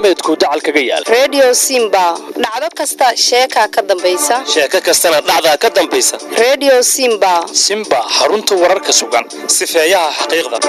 galbeedku dacal kaga yaal redio simba dhacdo kasta sheekaa ka dambaysa sheeko kastana dhacdaa ka dambaysa redio simba simba xarunta wararka sugan sifeeyaha xaqiiqda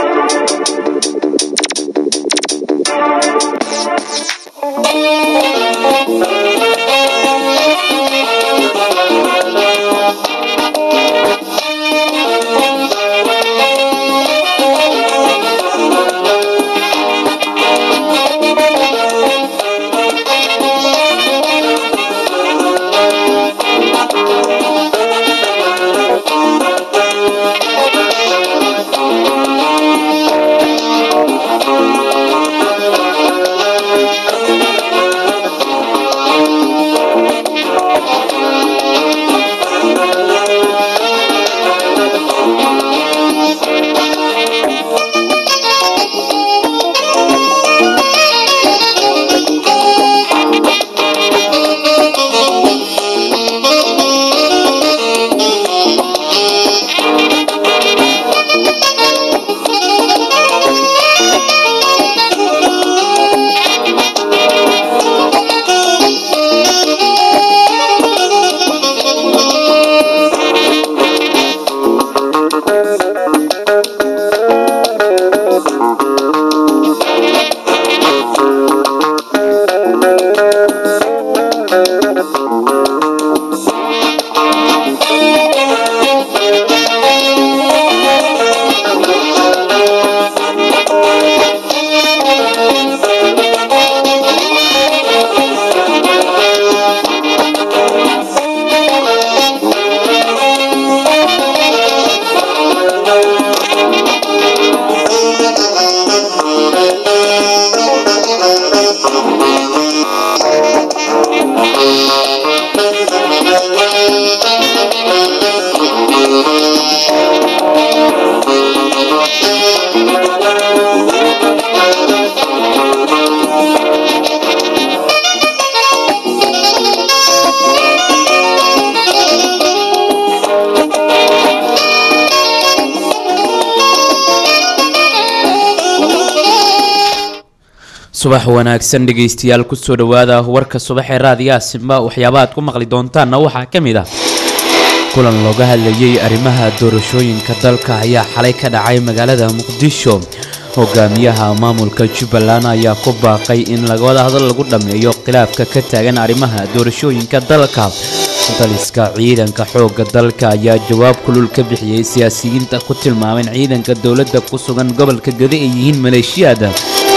subax wanaagsan dhegaystayaal kusoo dhowaada warka subax ee raadiyaha simba waxyaabaha aad ku maqli doontaanna waxaa ka mid ah kulan looga hadlayay arrimaha doorashooyinka dalka ayaa xalay ka dhacay magaalada muqdisho hogaamiyaha maamulka jubbaland ayaa ku baaqay in lagawada hadal lagu dhammeeyo khilaafka ka taagan arrimaha doorashooyinka dalka daliska ciidanka xoogga dalka ayaa jawaab kulul ka bixiyey siyaasiyiinta ku tilmaameen ciidanka dowladda ku sugan gobolka gade ay yihiin maleeshiyaada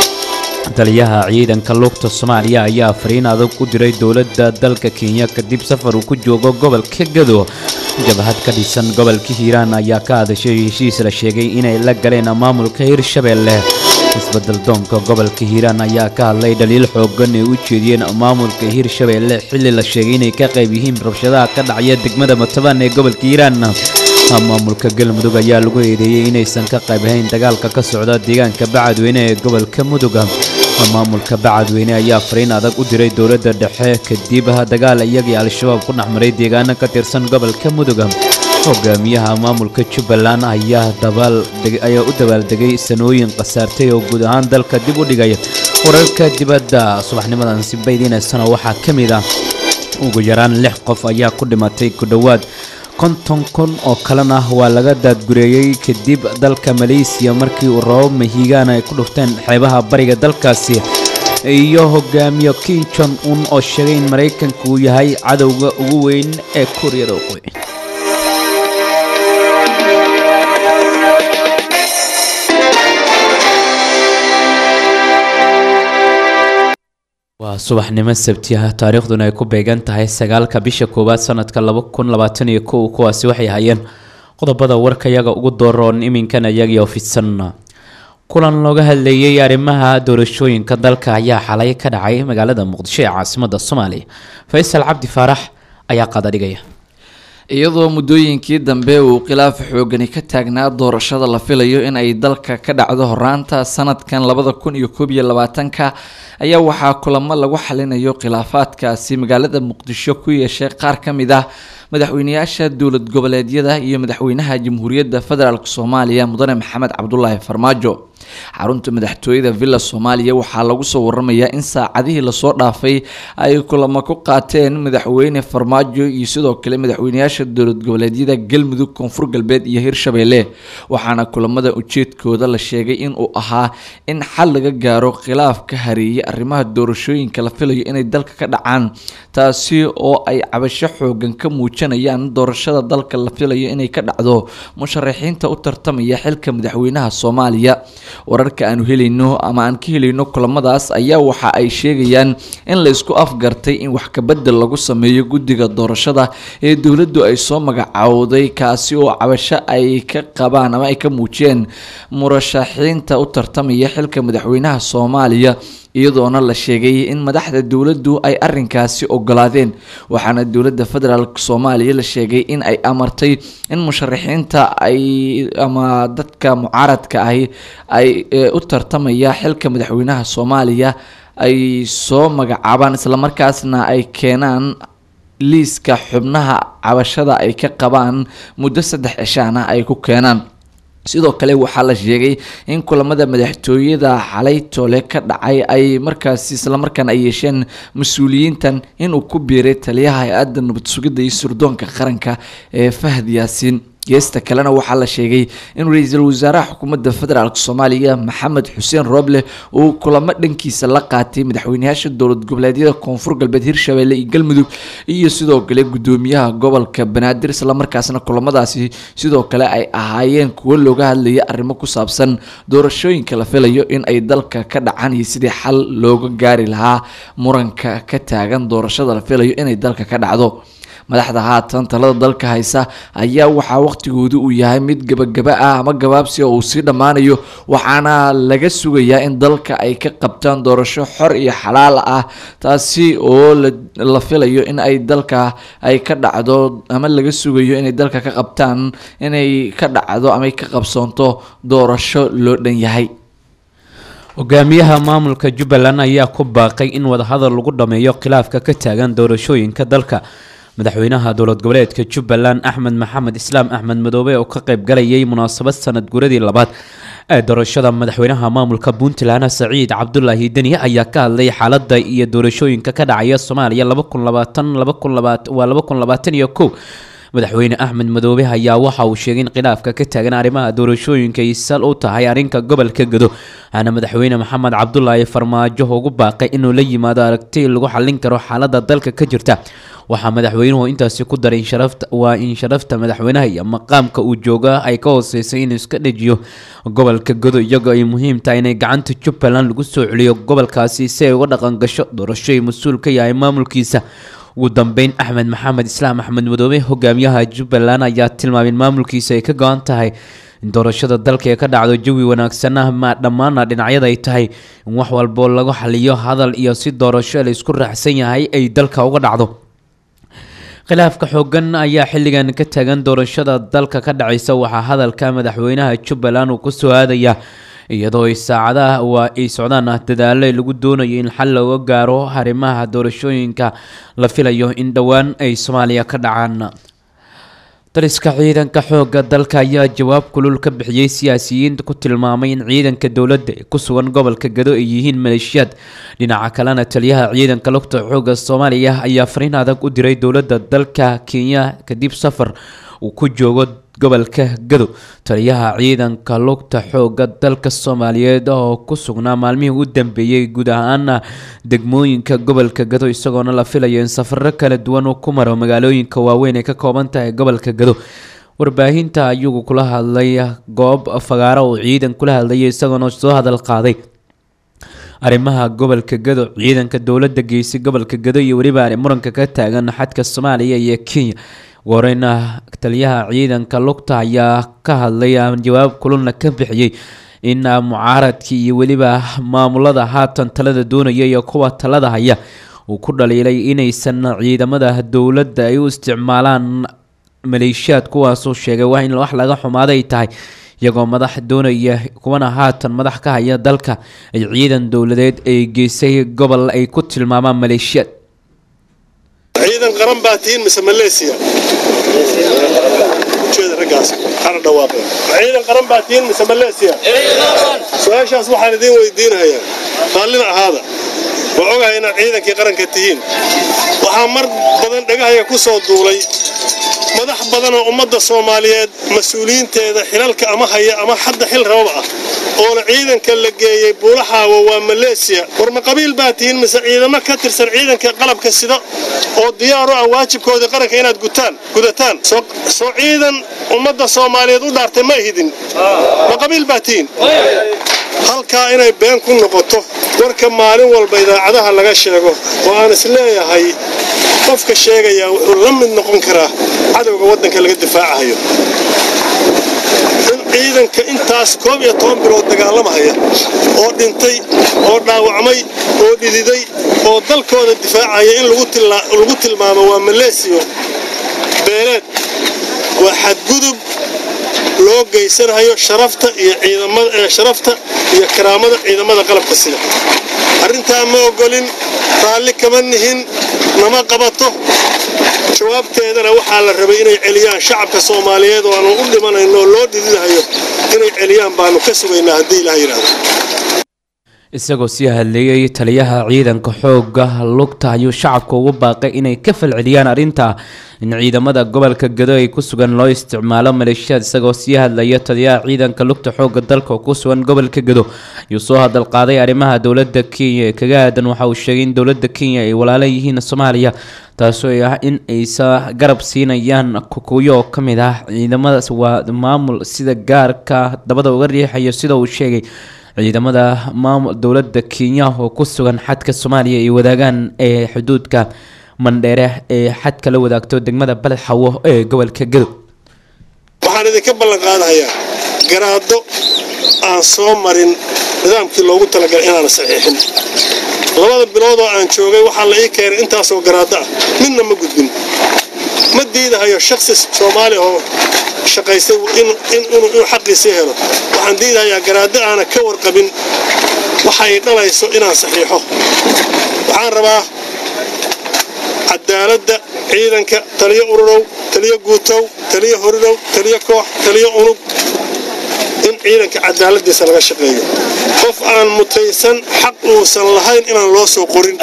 taliyaha ciidanka lugta soomaaliya ayaa fariin adag u diray dowladda dalka kenya kadib safar uu ku joogo gobolka gado jabhad ka dhisan gobolka hiiraan ayaa ka hadashay heshiis la sheegay inay la galeen maamulka hirshabeelle isbedel doonka gobolka hiiraan ayaa ka hadlay dhaliil xoogan ay u jeediyeen maamulka hirshabeelle xilli la sheegay inay ka qayb yihiin rabshadaha ka dhacaya degmada matabaan ee gobolka hiiraan maamulka galmudug ayaa lagu eedeeyey inaysan ka qayb ahayn dagaalka ka socda deegaanka bacadweyne ee gobolka muduga maamulka bacadweyne ayaa fariin adag u diray dowladda dhexe kadib dagaal iyagii al-shabaab ku dhexmaray deegaano ka tirsan gobolka muduga hogaamiyaha maamulka jubbaland ayaa ayaa u dabaaldegay sanooyin khasaartay oo guud ahaan dalka dib u dhigay wararka dibadda subaxnimadan sibaydiinaysana waxaa ka mid ah ugu yaraan lix qof ayaa ku dhimatay ku dhowaad konton kun oo kalena waa laga daadgureeyey kadib dalka maleysiya markii uu rabab mahiigaan ay ku dhufteen xeebaha bariga dalkaasi iyo hogaamiyo kim jon un oo sheegay in maraykanka uu yahay cadowga ugu weyn ee kuuriyada waqooyi waa subaxnimo sabti ah taariikhduna ay ku beegan tahay sagaalka bisha koowaad sanadka laba kun labaatan iyo kow kuwaasi waxay hayeen qodobada warkayaga ugu dooroon iminkan iyagii fidsan kulan looga hadleeyey arrimaha doorashooyinka dalka ayaa xalay ka dhacay magaalada muqdisho ee caasimada soomaaliya faysal cabdi faarax ayaa qadadhigaya iyadoo muddooyinkii dambe uu khilaaf xoogani ka taagnaa doorashada la filayo in ay dalka ka dhacdo horaanta sanadkan labada kun iyo koob iyo labaatanka ayaa waxaa kulamo lagu xalinayo khilaafaadkaasi magaalada muqdisho ku yeeshay qaar ka mid ah madaxweyneyaasha dowlad goboleedyada iyo madaxweynaha jamhuuriyadda federaalk soomaaliya mudane maxamed cabdulaahi farmaajo xarunta madaxtooyada villa soomaaliya waxaa lagu soo waramayaa in saacadihii lasoo dhaafay ay kulamo ku qaateen madaxweyne farmaajo iyo sidoo kale madaxweyneyaasha dowlad goboleedyada galmudug koonfur galbeed iyo hirshabelle waxaana kulamada ujeedkooda la sheegay inuu ahaa in xal laga gaaro khilaaf ka hareeyay arrimaha doorashooyinka la filayo inay dalka ka dhacaan taasi oo ay cabasho xoogan ka muujinayaan doorashada dalka la filayo inay ka dhacdo musharaxiinta u tartamaya xilka madaxweynaha soomaaliya wararka aanu helayno ama aan ka helayno kulamadaas ayaa waxa ay sheegayaan in la isku afgartay in wax kabedel lagu sameeyo guddiga doorashada ee dowladdu ay soo magacaawday kaasi oo cabasho ay ka qabaan ama ay ka muujiyeen murashaxiinta u tartamaya xilka madaxweynaha soomaaliya iyadoona la sheegay in madaxda dowladdu ay arinkaasi ogolaadeen waxaana dowladda federaalk soomaaliya la sheegay in ay amartay in musharaxiinta ay ama dadka mucaaradka ahi ay u tartamaya xilka madaxweynaha soomaaliya ay soo magacaabaan islamarkaasna ay keenaan liiska xubnaha cabashada ay ka qabaan muddo saddex cishaana ay ku keenaan sidoo kale waxaa la sheegay in kulamada madaxtooyada xalay tole ka dhacay ay markaasi islamarkaana ay yeesheen mas-uuliyiintan inuu ku biiray taliyaha hay-adda nabad sugidda iyo surdoonka qaranka ee fahad yaasiin geesta kalena waxaa la sheegay in ra-iisul wasaaraha xukuumadda federaalk soomaaliya maxamed xuseen rooble uu kulamo dhankiisa la qaatay madaxweyneyaasha dowlad goboleedyada koonfur galbeed hirshabelle iyo galmudug iyo sidoo kale gudoomiyaha gobolka banaadir islamarkaasna kulamadaasi sidoo kale ay ahaayeen kuwo looga hadlaya arrimo ku saabsan doorashooyinka la filayo in ay dalka ka dhacaan iyo sidii xal looga gaari lahaa muranka ka taagan doorashada la filayo inay dalka ka dhacdo madaxda haatan talada dalka haysa ayaa waxaa waqtigoodu uu yahay mid gabagaba ah ama gabaabsi oo uu sii dhammaanayo waxaana laga sugayaa in dalka ay ka qabtaan doorasho xor iyo xalaal ah taasi oo la filayo in ay dalka ay ka dhacdo ama laga sugayo inay dalka ka qabtaan inay ka dhacdo ama ay ka qabsoonto doorasho loo dhan yahay hogaamiyaha maamulka jubbaland ayaa ku baaqay in wadahadal lagu dhameeyo khilaafka ka taagan doorashooyinka dalka madaxweynaha dowlad goboleedka jubbaland axmed maxamed islaam axmed madoobe oo ka qayb galayay munaasabad sanad guradii labaad ee doorashada madaxweynaha maamulka puntland saciid cabdulaahi deni ayaa ka hadlay xaalada iyo doorashooyinka ka dhacaya soomaaliya waa laba kun labaatan iyo kow madaxweyne axmed madoobe ayaa waxa uu sheegay in khilaafka ka taagan arrimaha doorashooyinka ay sal u tahay arrinka gobolka gado waxaana madaxweyne maxamed cabdulaahi farmaajo ugu baaqay inuu la yimaado aragti lagu xallin karo xaalada dalka ka jirta waxaa madaxweynuhu intaasi ku daray waa in sharafta madaxweynaha iyo maqaamka uu jooga ay ka hooseysay inuu iska dhejiyo gobolka gado iyagoo ay muhiim tahay inay gacanta jubbaland lagu soo celiyo gobolkaasi si ay uga dhaqan gasho doorashoy mas-uul ka yahay maamulkiisa ugu dambeyn axmed maxamed islaam axmed madoobe hogaamiyaha jubbaland ayaa tilmaamay in maamulkiisa ay ka go-an tahay in doorashada dalka ee ka dhacdo jawi wanaagsan ah ma dhammaana dhinacyada ay tahay in wax walbo lagu xaliyo hadal iyo si doorasho la isku raacsan yahay ay dalka uga dhacdo khilaafka xoogan ayaa xilligan ka taagan doorashada dalka ka dhacaysa waxaa hadalka madaxweynaha jubbaland uu kusoo aadaya iyadoo ay saacadaha waa ay socdaan ah dadaalo lagu doonayo in xal looga gaaro arrimaha doorashooyinka la filayo in dhowaan ay soomaaliya ka dhacaan dariska ciidanka xooga dalka ayaa jawaab kulul ka bixiyey siyaasiyiinta ku tilmaamay in ciidanka dowladda ee ku sugan gobolka gado ay yihiin maleeshiyaad dhinaca kalena taliyaha ciidanka lugta xooga soomaaliya ayaa fariin adag u diray dowladda dalka kenya kadib safar uu ku joogo gobolka gado taliyaha ciidanka lugta xooga dalka soomaaliyeed oo ku sugnaa maalmihii u dambeeyey guud ahaana degmooyinka gobolka gado isagoona la filayo in safaro kala duwan uu ku maro magaalooyinka waaweyn ee ka kooban tahay gobolka gado warbaahinta ayuu kula hadlay goob fagaaro uu ciidan kula hadlayay isagoona soo hadal qaaday arrimaha gobolka gado ciidanka dowladda geysay gobolka gado iyo weliba muranka ka taagan xadka soomaaliya iyo kenya wareyna taliyaha ciidanka lugta ayaa ka hadlay jawaab kululna ka bixiyey in mucaaradkii iyo weliba maamulada haatan talada doonaya iyo kuwa talada haya uu ku dhaliilay inaysan ciidamada dowladda ay u isticmaalaan maleeshiyaad kuwaasuu sheegay waa in wax laga xumaaday tahay iyagoo madax doonaya kuwana haatan madax ka haya dalka ay ciidan dowladeed ay geysay gobol ay ku tilmaamaan maleeshiyaad ciidan qaran baa tihiin mise maleesiya ujeeda ragga ciidankaas hana dhawaaqeen ciidan qaran baa tihiin mise maleesiya su-aashaas waxaan idiin weydiinahayaa qaallina ahaada waa ogahay inaad ciidankii qaranka tihiin waxaa mar badan dhegahaya ku soo duulay madax badan oo ummadda soomaaliyeed mas-uuliyiinteeda xilalka ama haya ama hadda xil rababa ah oona ciidanka la geeyey buulaxaawo waa maleesiya war ma qabiil baa tihiin mise ciidamo ka tirsan ciidanka qalabka sida oo diyaaru ah waajibkoodii qaranka inaad gutaan gudataan soo ciidan ummadda soomaaliyeed u dhaartay ma ihidin ma qabiil baa tihiin halkaa inay been ku noqoto warka maalin walba idaacadaha laga sheego oo aan isleeyahay qofka sheegayaa wuxuu la mid noqon karaa cadowga waddanka laga difaacahayo in ciidanka intaas koob iyo toban bilood dagaalamahaya oo dhintay oo dhaawacmay oo dhididay oo dalkooda difaacaya in lagu tilmaamo waa maleesiyo beeleed waa xadgudub loo geysanayo sharafta iyo ciidamsharafta iyo karaamada ciidamada qalabka sida arrintaa ma ogolin raalli kama nihin nama qabato jawaabteedana waxaa la rabay inay celiyaan shacabka soomaaliyeed oo aanu u dhimanayno oo loo dhididahayo inay celiyaan baanu ka sugaynaa haddii ilaah yidhaahdo isagoo sii hadleeyay taliyaha ciidanka xooga lugta ayuu shacabka ugu baaqay inay ka falceliyaan arrinta in ciidamada gobolka gado ay ku sugan loo isticmaalo maleeshiyaad isagoo sii hadlaya taliyaha ciidanka lugta xooga dalka oo ku sugan gobolka gado ayuu soo hadal qaaday arrimaha dowlada kenya ee kaga aadan waxa uu sheegay in dowlada kenya ay walaalo yihiin soomaaliya taasoo ah in aysa garab siinayaan kukuyo oo kamid ah ciidamadaas waa maamul sida gaarka dabada uga riixayo sida uu sheegay ciidamada maamul dowlada kenya oo ku sugan xadka soomaaliya ay wadaagaan ee xuduudka mandheere ee xadka la wadaagto degmada baled xawo ee gobolka gadow waxaan idinka ballan qaadahayaa garaado aan soo marin nidaamkii loogu talagalay inaan saxiixin labada biloodoo aan joogay waxaa la ii keenay intaasoo garaado ah midna ma gudbin ma diidahayo shaksi soomaali oo shaqaystay inuu xaqiisii helo waxaan diidahayaa garaado aana ka warqabin waxay dhalayso inaan saxiixo waxaan rabaa cadaaladda ciidanka taliyo ururow taliyo guutow taliyo horidow taliyo koox taliyo unug in ciidanka cadaaladiisa laga shaqeeyo qof aan mutaysan xaq uusan lahayn inaan loo soo qorin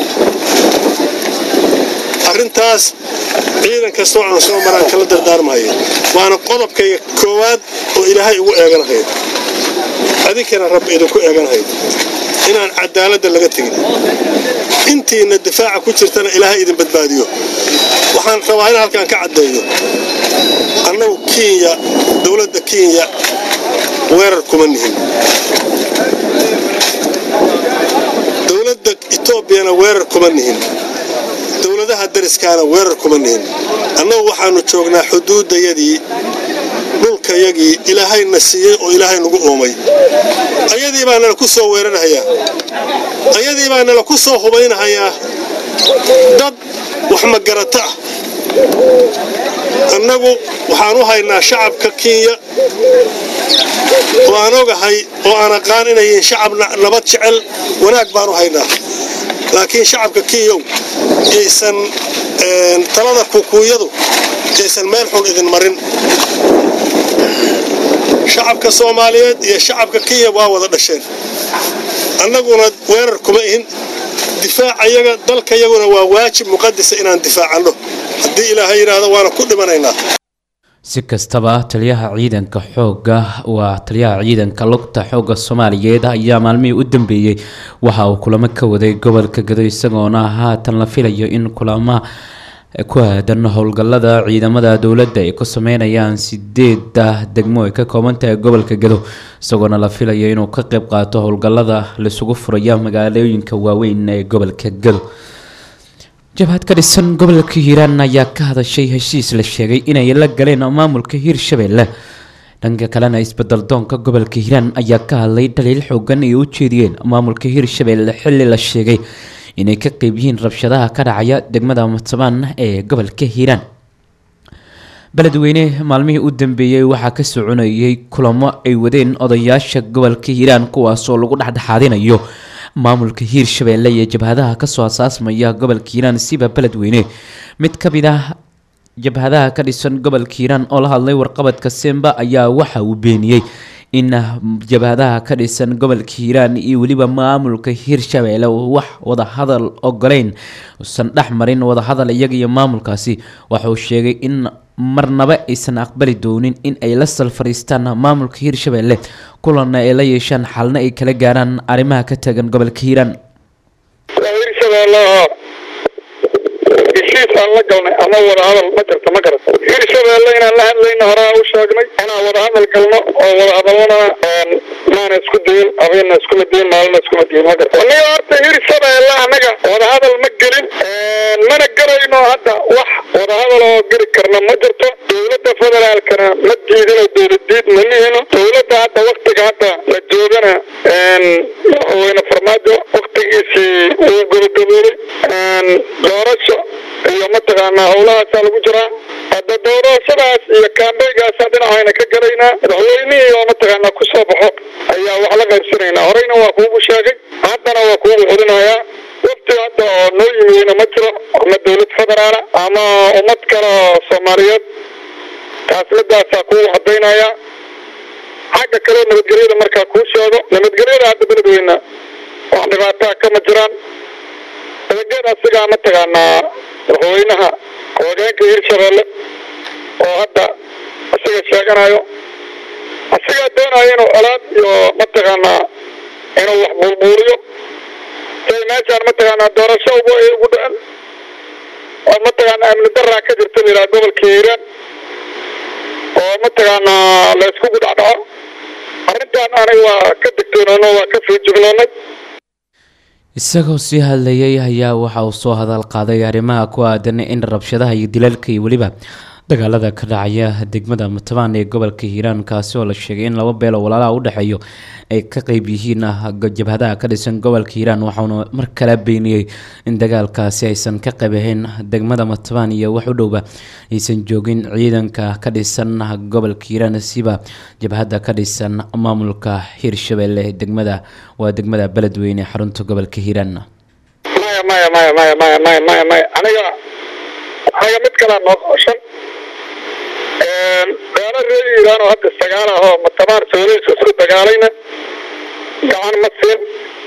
arrintaas ciidan kastoo aan soo maraan kala dardaarmahayo waana qodobkayga koowaad oo ilaahay ugu eeganahayo adinkana rabbi idinku eeganahayo inaan cadaaladda laga tegin intiina difaaca ku jirtana ilaahay idin badbaadiyo waxaan rabaa in halkaan ka caddeeyo annagu kenya dowladda kenya weerar kuma nihin dowladda etoobiyana weerar kuma nihin dowladaha dariskaana weerar kuma nihin annagu waxaannu joognaa xuduuddayadii dhulkayagii ilaahayna siiyey oo ilaahay nagu uumay ayadii baa nala ku soo weerarhayaa ayadii baa nala ku soo hubaynahayaa dad wax magarata ah annagu waxaan u haynaa shacabka kenya oo aan ogahay oo aan aqaan inay yihiin shacab nabad jecel wanaag baan u haynaa laakiin shacabka kenyow yaysan talada kukuuyadu yaysan meel xun idin marin shacabka soomaaliyeed iyo shacabka kenya waa wada dhasheen annaguna weerar kuma ihin difaacayaga dalkayaguna waa waajib muqadisa inaan difaacanno haddii ilaahay yidhaahdo waana ku dhimanaynaa si kastaba taliyaha ciidanka xooga waa taliyaha ciidanka lugta xooga soomaaliyeed ayaa maalmihii u dambeeyey waxa uu kulamo ka waday gobolka gado isagoona haatan la filayo in kulama ku aadan howlgalada ciidamada dowladda ay ku sameynayaan sideeda degmo ay ka kooban tahay gobolka gado isagoona la filayo inuu ka qeyb qaato howlgalada laisugu furaya magaalooyinka waaweyn ee gobolka gado jabhad ka dhisan gobolka hiiraan ayaa ka hadashay heshiis la sheegay inay la galeen maamulka hiirshabelle dhanka kalena isbedel doonka gobolka hiiraan ayaa ka hadlay dhaliil xoogan ay u jeediyeen maamulka hiirshabelle xili la sheegay inay ka qeyb yihiin rabshadaha ka dhacaya degmada matabaan ee gobolka hiiraan beledweyne maalmihii u dambeeyey waxaa ka soconayay kulamo ay wadeen odayaasha gobolka hiiraan kuwaasoo lagu dhexdhexaadinayo maamulka hiirshabelle iyo jabhadaha kasoo asaasmaya gobolka hiiraan siba beledweyne mid ka mid ah jabhadaha ka dhisan gobolka hiiraan oo la hadlay warqabadka semba ayaa waxa uu beeniyey in jabhadaha ka dhisan gobolka hiiraan iyo weliba maamulka hirshabeelle wax wadahadal ogoleyn uusan dhex marin wadahadal iyaga iyo maamulkaasi waxauu sheegay in marnaba aysan aqbali doonin in ay la sal fariistaan maamulka hirshabeelle kulanna ay la yeeshaan xalna ay kala gaaraan arrimaha ka taagan gobolka hiiraan hirshabeelle heshiis aan la galnay ama wadahadal ma jirto ma garat hirshabeelle inaan la hadlayna horaa u sheegnay inaan wadahadal galno oo wadahadalana maana isku dayin habeena iskuma dayin maalina iskuma dayin ma garat aniga horta hirshabeelle annaga wadahadal ma gelin mana gelayno hadda wax wadahadal oo geli karna ma jirto dowladda federaalkana ma diidino dowladiid ma lihino dowladda hadda waktiga hadda la joogana madaxweyne farmaajo waktigiisii uu gabagaboobay doorasho iyo mataqaanaa howlahaasaa lagu jiraa hadda doorashadaas iyo kaambeygaasa dhinacayna ka gelaynaa madaxweynihii oo mataqaanaa kusoo baxo ayaa wax la qaybsanaynaa horeyna waa kuugu sheegay haddana waa kuugu xulinayaa wafti hadda oo noo yimideyna ma jiro ama dowlad federaala ama ummad kale oo soomaaliyeed taas midaasaa kuugu cadaynayaa xagga kaleo nabadgelyada markaa kuu sheego nabadgelyada hadda beledweyna wax dhibaataa kama jiraan nabadgelyada asigaa mataqaanaa madaxweynaha hoggaanka hirshabeelle oo hadda isaga sheeganayo asigaa doonaya inuu colaad iyo mataqaanaa inuu wax buulbuuliyo say meeshaan mataqaanaa doorasho ugu ay ugu dhacen oo mataqaanaa amni daraa ka jirta la yidhaha gobolka hiiraan oo mataqaanaa la iskugu dhacdhaco arrintaan aniga waa ka degtoonono waa ka fiijignoonay isagoo sii hadlayay ayaa waxa uu soo hadal qaaday arrimaha ku aadan in rabshadaha iyo dilalka iyo weliba dagaalada ka dhacaya degmada mutabaan ee gobolka hiiraan kaasi oo la sheegay in laba beelo walaalaha u dhexeeyo ay ka qeyb yihiin jabhadaha ka dhisan gobolka hiiraan waxauna mar kale beeniyey in dagaalkaasi aysan ka qayb ahayn degmada mutabaan iyo wax u dhowba aysan joogin ciidanka ka dhisan gobolka hiiraan siba jabhada ka dhisan maamulka hirshabelle degmada waa degmada beledweyne ee xarunta gobolka hiiraan maya maya maya maya maya maya maya maya aniga aniga mid kalaa noo qooshan gaalo reer iiraan oo hadda sagaal ah oo matabaar sooliis isku dagaalayna gacan ma siin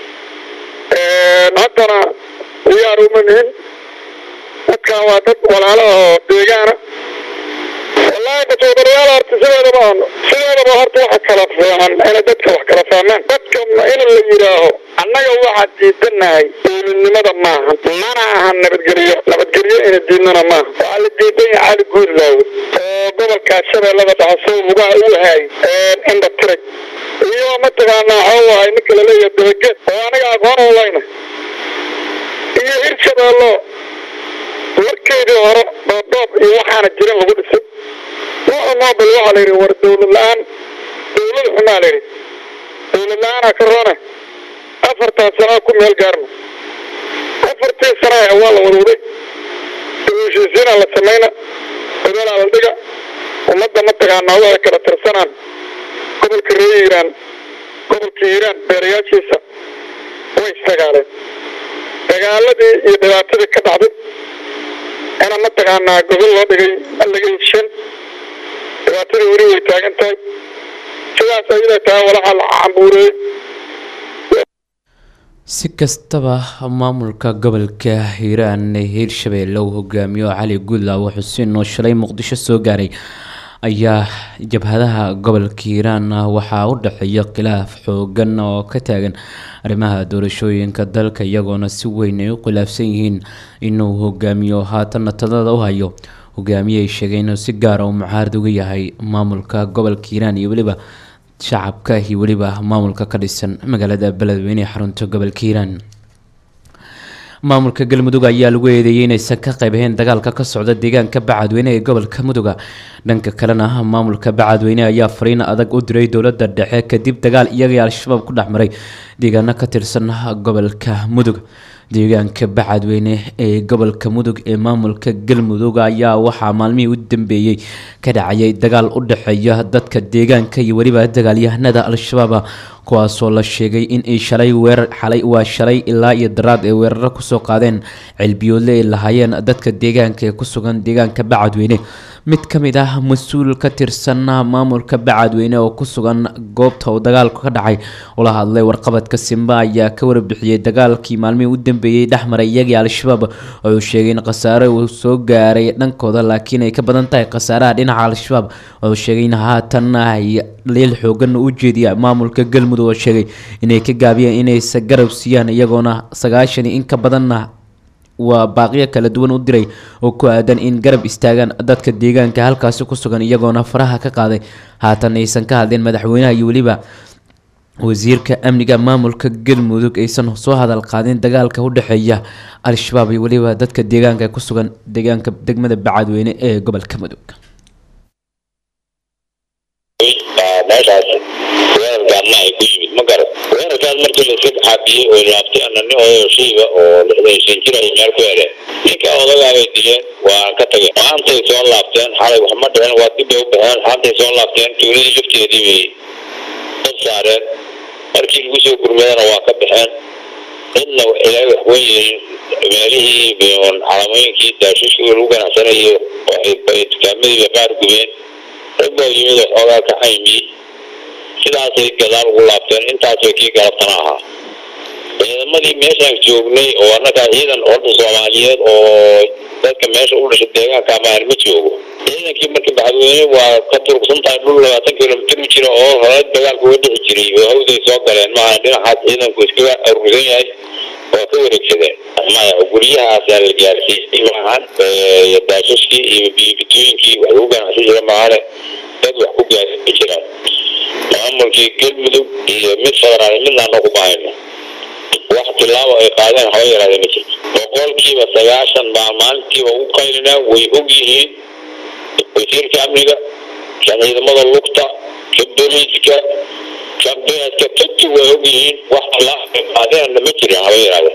haddana diyaar uma nihin dadkan waa dad walaalo oo deegaana wallaahi basoodaryaal horta sideedaba aan sideedaba horta waxa kala fiican inay dadka wax kala fahmaan dadka in la yidhaaho annaga waxaa diidanahay dowladnimada maaha mana aha nabadgelyo nabadgelyo ina diidnana maaha waxaa la diidan yahay cali guurlaawe oo gobolkaa shabeellada dhaxaso lugaha u haay indha tirag iyo mataqaanaa waxuu ahay ninka laleeyahay dabageed oo aniga aqoon u layna iyo hirshabeello markeedii hore dhoobdhoob iyo waxaana jirin lagu dhisay nuuca nobel waxaa la yidhi war dowlad la-aan dowlad xumaa la yidhi dowlad la-aanaa ka roone afartan sanaa ku meel gaarno afartii sana waa la warwaday heshiisiinaa la samayna dabeelaa la dhiga ummadda mataqaanaa waxay kala tirsanaan gobolka reer hiiraan gobolka hiiraan beerayaashiisa way isdagaaleen dagaaladii iyo dhibaatadii ka dhacday ina mataqaanaa gobol loo dhigay laga heshan dhibaatadii weli way taagan tahay sidaas ayada tahay walaxa la cambuureeyey si kastaba maamulka gobolka hiiraan ee hiirshabeelle uu hogaamiyo cali guudlaawo xuseen oo shalay muqdisho soo gaaray ayaa jabhadaha gobolka hiiraan waxaa u dhexeeya khilaaf xoogan oo ka taagan arrimaha doorashooyinka dalka iyagoona si weyn ay u khilaafsan yihiin inuu hogaamiyo haatanna talada u hayo hogaamiye ay sheegeen inuu si gaara uu mucaarad uga yahay maamulka gobolka hiiraan iyo weliba shacabka iyo weliba maamulka ka dhisan magaalada beledweyne ee xarunta gobolka hiiraan maamulka galmudug ayaa lagu eedeeyey inaysan ka qayb ahayn dagaalka ka socda deegaanka bacadweyne ee gobolka muduga dhanka kalena maamulka bacadweyne ayaa fariin adag u diray dowladda dhexe kadib dagaal iyagii al-shabaab ku dhex maray deegaano ka tirsan gobolka mudug deegaanka bacadweyne ee gobolka mudug ee maamulka galmudug ayaa waxaa maalmihii u dambeeyey ka dhacayay dagaal u dhexeeya dadka deegaanka iyo weliba dagaalyahanada al-shabaab kuwaasoo la sheegay in ay shalay weerar xalay waa shalay ilaa iyo daraad ay weeraro kusoo qaadeen cilbiyoodle ay lahaayeen dadka deegaanka ee ku sugan deegaanka bacadweyne mid ka mid ah mas-uul ka tirsan maamulka bacadweyne oo ku sugan goobta uu dagaalku ka dhacay ula hadlay warqabadka simba ayaa ka warbixiyey dagaalkii maalmihii u dambeeyey dhexmaray iyagii al-shabaab oo uu sheegay in khasaare uu soo gaaray dhankooda laakiin ay ka badan tahay khasaaraha dhinaca al-shabaab oo sheegay in haatan ay liil xoogan u jeediya maamulka galmudug oo sheegay inay ka gaabiyeen inaysa garab siiyaan iyagoona sagaashan in ka badanna waa baaqiyo kala duwan u diray oo ku aadan in garab istaagaan dadka deegaanka halkaasi ku sugan iyagoona faraha ka qaaday haatan aysan ka hadleen madaxweynaha iyo weliba wasiirka amniga maamulka galmudug aysan soo hadal qaadin dagaalka u dhexeeya al-shabaab iyo weliba dadka deegaanka ku sugan deegaanka degmada bacadweyne ee gobolka mudug meeshaas weerar gaadna ay ku yimid ma garan weerarkaas markii laiska xaabiyey oo laabtay anani oo shiiba oo lixdan shan jir ay meel ku heleen ninka odagaa bay dileen waa ka tageen maantay soo laabteen xalay wax ma dhicin waa dib bay u baxeen maantay soo laabteen tuuladii lafteedii bay dad saareen markii lagu soo gurmadana waa ka baxeen cidna ilaa wax weyn yihiin meelihii calamooyinkii daashishkii lagu ganacsanayo ay dukaamadiiba qaar gubeen rag baa yimid oo xoogaa ka caymiyey sidaasay gadaal ugu laabteen intaasoo kii galabtana ahaa ciidamadii meeshaan joognay oo annagaa ciidan orda soomaaliyeed oo dadka meesha u dhashay deegaanka amahan ma joogo ciidankii markii baxadweyne waa ka turugsan tahay dhul labaatan kilomitir u jira oo hore dagaalka uga dhexi jiray oo hawday soo galeen maaha dhinacaas ciidanku iskaga aruursan yahay waa ka wareegsadeen maya guryahaasaa la gaarsiiyey maahan daashashkii iyo biibitooyinkii wax lagu ganacsan jira maahane dad wax ku gaarsiin jiraan maamulkii galmudug iyo mid federaal midnaana kuma hayno wax tilaabo ay qaadeen haba yaraadee ma jirto boqolkiiba sagaashan baa maalintiiba ugu qaylinaa way og yihiin wasiirka amniga kan ciidamada lugta ka booliiska kan beeska tagti way og yihiin wax tilaabo ay qaadeenna ma jirin haba yaraadee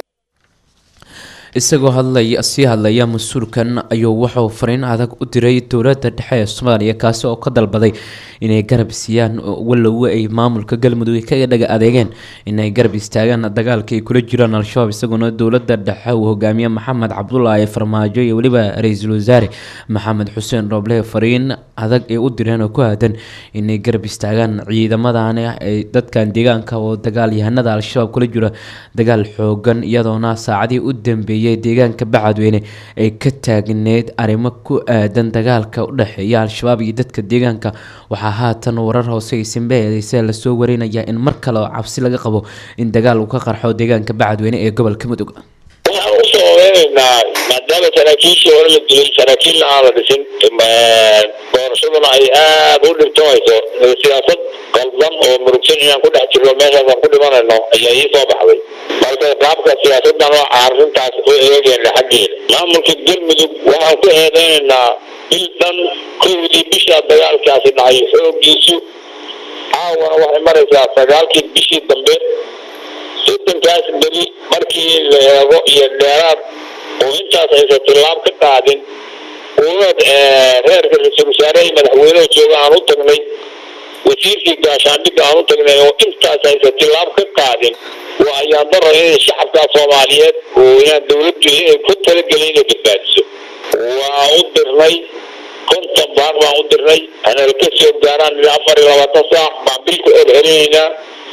isagoo hadlaya sii hadlaya mas-uulkan ayuu wuxuu fariin adag u diray dowladda dhexe ee soomaaliya kaasi oo ka dalbaday inay garab siiyaan walowe ay maamulka galmudug kaga dhaga adeegeen inay garab istaagaan dagaalka ay kula jiraan al-shabaab isaguna dowladda dhexe uu hogaamiye maxamed cabdulaahi farmaajo iyo weliba ra-iisul wasaare maxamed xuseen rooble fariin adag ay u direen oo ku aadan inay garab istaagaan ciidamadan ay dadkan deegaanka oo dagaalyahanada al-shabaab kula jira dagaal xoogan iyadoona saacadii u dambeeyay deegaanka bacadweyne ay ka taagneed arrimo ku aadan dagaalka u dhexeeya al-shabaab iyo dadka deegaanka waxaa haatan warar hoose ay simbeedeysee lasoo warinaya in mar kale oo cabsi laga qabo in dagaal uu ka qarxo deegaanka bacadweyne ee gobolka mudug waxaan usoo ogeynaa maadaama saraakiishii hore la dilay saraakiilna aan la dhisin doorashaduna ay aada u dhibtamayso siyaasad qaldan oo murugsan inaan ku dhex jirno meeshaasaan ku dhimanayno ayaa ii soo baxday marka qaabka siyaasadan oo arrintaas u eegeyna xaggeeda maamulka galmudug waxaan ku eedeynaynaa bil dhan kowdii bishaa dagaalkaasi dhacay xoogiisu caawana waxay maraysaa sagaalkii bishii dambe soddonkaas beri markii la eego iyo dheeraad oo intaas aysan tilaab ka qaadin uunad reerka ra-iisul wasaare iyo madaxweyneha jooga aan u tagnay wasiirkii gaashaandhigga aan u tagnay oo intaas aysan tilaab ka qaadin waa ayaan daro inay shacabka soomaaliyeed oo inaan dowladdu inay ku talagelin inay badbaadiso waa u dirnay konton baaq baan u dirnay anala ka soo gaaraan ilaa afar iyo labaatan saac baan bil ku celcelinaynaa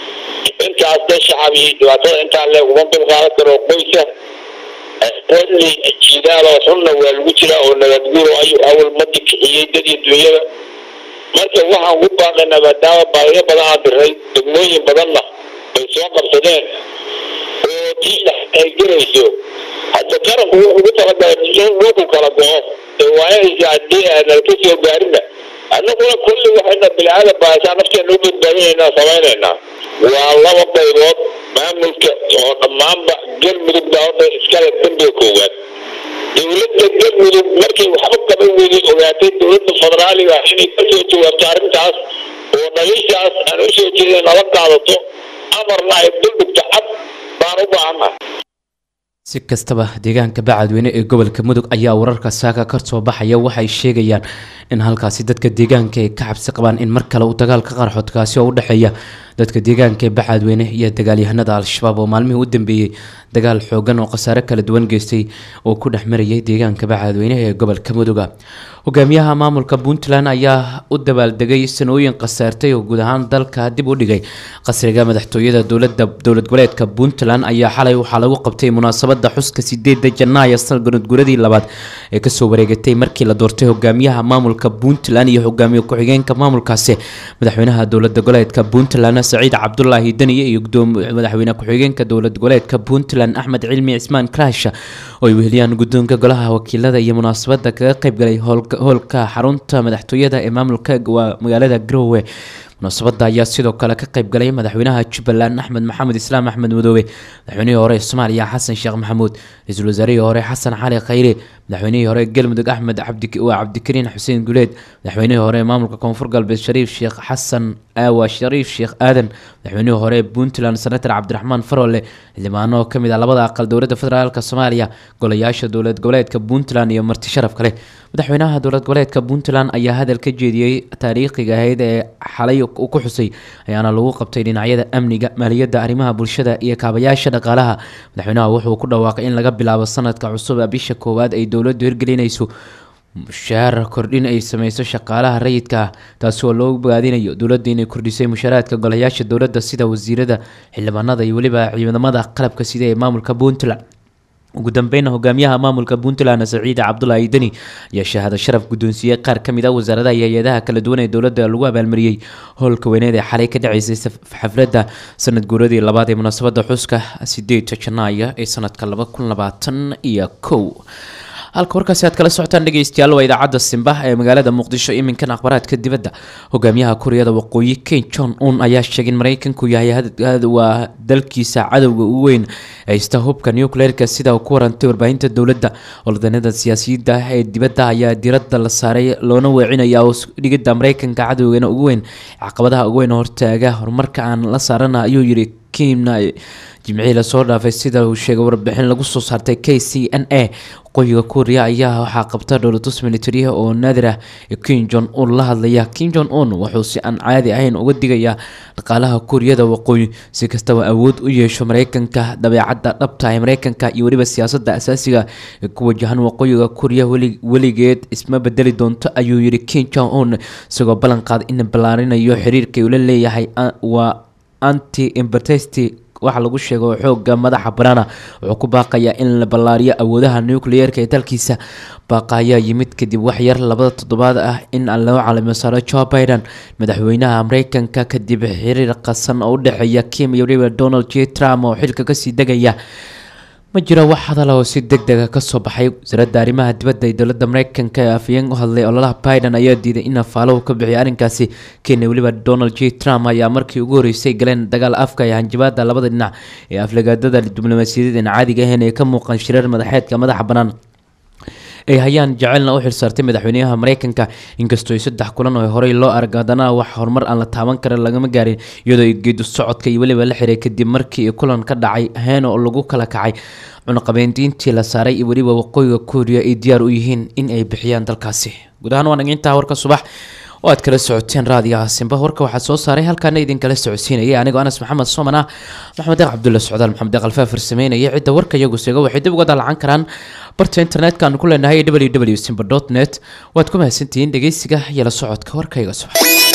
intaas dee shacab iyo dhibaatada intaa leeg uma dulqaadan karo qoysa xilli jidaal oo xunna waa lagu jiraa oo nabadguuro ayuu awal madi kixiyey dad iyo dunyada marka waxaan ku baaqaynaa maadaama baaqiyo badan aan dirnay degmooyin badanna ay soo qabsadeen oo tii dhex ay garayso hadda qaranku wuxuu ugu talagalay in dhulku kala go-o ee waayahaysa haddii aanan ka soo gaarina annaguna kulli waxayna bilcaada baashaa nafteena u badbaadinaynaa samaynaynaa waa laba qaybood maamulka oo dhammaanba galmudug baa horta iskale dambiga koowaad dowladda galmudug markay waxba kaba weydin ogaatay dowladda federaaliga inay ka soo jawaabto arrintaas oo dhaliishaas aan u soo jeedin nala qaadato amarna ay duldhigto cad baan u baahannahay si kastaba deegaanka bacadweyne ee gobolka mudug ayaa wararka saaka ka soo baxaya waxay sheegayaan in halkaasi dadka deegaanka ay ka cabsi qabaan in mar kale uu dagaal ka qarxo kaasi oo u dhexeeya dadka deegaanka ee bacadweyne iyo dagaalyahanada al-shabaab oo maalmihii u dambeeyey dagaal xoogan oo khasaare kala duwan geystay oo ku dhex marayay deegaanka bacadweyne ee gobolka muduga hogaamiyaha maamulka puntland ayaa u dabaaldegay sanooyin khasaartay oo guud ahaan dalka dib u dhigay qasriga madaxtooyada dowlada dowlad goboleedka puntland ayaa xalay waxaa lagu qabtay munaasabada xuska sideeda janaayo sanad guradii labaad ee kasoo wareegatay markii la doortay hogaamiyaha maamulka puntland iyo hogaamiye ku-xigeenka maamulkaasi madaxweynaha dowlada goboleedka puntland saciid cabdulaahi daniye iyo madaxweyne ku-xigeenka dowlad goboleedka puntland axmed cilmi cismaan kraash oo ay weheliyaan guddoonka golaha wakiilada iyo munaasabada kaga qaybgalay hoolka xarunta madaxtooyada ee maamulka magaalada garowe munaasabada ayaa sidoo kale ka qaybgalay madaxweynaha jubbaland axmed maxamed islaam axmed madoobe madaxweynihii hore ee soomaaliya xasan sheekh maxamuud ra-iisul wasaarihii hore xasan cali khayre madaxweynihii hore galmudug axmed waa cabdikariin xuseen guleed madaxweynihii hore ee maamulka koonfur galbeed shariif sheekh xasan aawa shariif sheekh aadan madaxweynihii hore ee puntland senator cabdiraxmaan faroole xildhibaano ka mid ah labada aqal dowladda federaalk soomaaliya golayaasha dowlad goboleedka puntland iyo marti sharaf kale madaxweynaha dowlad goboleedka puntland ayaa hadal ka jeediyey taariikhiga ahayd ee xalay ku xusay ayaana lagu qabtay dhinacyada amniga maaliyadda arrimaha bulshada iyo kaabayaasha dhaqaalaha madaxweynaha wuxuu ku dhawaaqay in laga bilaabo sanadka cusub bisha koowaad ay dowladdu hirgelinayso mushaar kordhin ay sameyso shaqaalaha rayidka ah taasi oo loo bogaadinayo dowladda inay kordhisay mushaaraadka golayaasha dowladda sida wasiirada xildhibaanada iyo weliba ciidamada qalabka sida ee maamulka puntland ugu dambeyna hogaamiyaha maamulka puntland saciid cabdulaahi deni ayaa shahaado sharaf guddoonsiiyey qaar ka mid ah wasaaradaha iyo hay-adaha kala duwan ee dowladda lagu abaalmariyey howlka weyneed ee xalay ka dhaceysay xafladda sanad guuradii labaad ee munaasabada xuska sideedka janaayo ee sanadka laba kun labaatan iyo kow halka warkaasi aad kala socotaan dhegeystayaal waa idaacadda simba ee magaalada muqdisho iminkan akhbaraadka dibadda hogaamiyaha kuuriyada waqooyi ken john un ayaa sheegay in mareykanku yahay waa dalkiisa cadowga u weyn haysta hubka nucleerka sida uu ku warantay warbaahinta dowladda oldanada siyaasiyadda ee dibadda ayaa diradda la saaray loona weecinaya oo dhigidda mareykanka cadowgana ugu weyn caqabadaha ugu weyn hortaaga horumarka aan la saarana ayuu yiri kimna jimcihii lasoo dhaafay sida uu sheegay warbixin lagu soo saartay k c n a waqooyiga kuuriya ayaa waxaa qabta dhowlatus militariya oo naadir ah kim jon un la hadlaya kim jon un wuxuu si aan caadi ahayn uga digayaa dhaqaalaha kuuriyada waqooyi si kastaba awood u yeesho mareykanka dabeecadda dhabta ee mareykanka iyo weliba siyaasadda asaasiga ee ku wajahan waqooyiga kuuriya weligeed isma bedeli doonto ayuu yiri kim jon un isagoo ballan qaada in ballaarinayo xiriirka uu la leeyahay waa anti imbertesti waxa lagu sheego xooga madaxa banaana wuxuu ku baaqayaa in la ballaariyo awoodaha nucleerka ee dalkiisa baaqa ayaa yimid kadib waxyar labada toddobaad ah in aan loo calamo saaro joe biden madaxweynaha mareykanka kadib xiriir qasan oo u dhexeeya kim iyo weliba donald j trump oo xilka kasii degaya ma jiro wax hadal oo si deg dega kasoo baxay wasaaradda arrimaha dibadda ee dowladda mareykanka ee afayeen u hadlay ololaha biden ayaa diiday in afaalo uu ka bixiyo arrinkaasi kenya weliba donald j trump ayaa markii ugu horreysay galeen dagaal afka ee hanjabaada labada dhinac ee aflagaadada diblomaasiyadeed aan caadiga ahayn ee ka muuqan shirar madaxeedka madaxa bannaan ay hayaan jecelna u xilsaartay madaxweynaha mareykanka inkastoo saddex kulan oo horey loo arag haddana wax horumar aan la taaban karin lagama gaarin iyadoo geedu socodka iyo weliba la xiray kadib markii kulan ka dhacay heen oo lagu kala kacay cunaqabeyntiintii la saaray iyo weliba waqooyiga kuuriya ay diyaar u yihiin in ay bixiyaan dalkaasi guud ahaan waa nagintaa warka subax oo aad kala socoteen raadiyaha simba warka waxaa soo saaray halkaana idinkala socodsiinayay anigoo anas maxamed sooman ah maxamed deeq cabdulla socdaal maxamed deeq alfaafir sameynaya cidda warka iyagu seega waxay dib uga dalacan karaan barta internetka aanu ku leenahay www simba dot net waad ku mahadsantihiin dhegeysiga iyo la socodka warkayga subax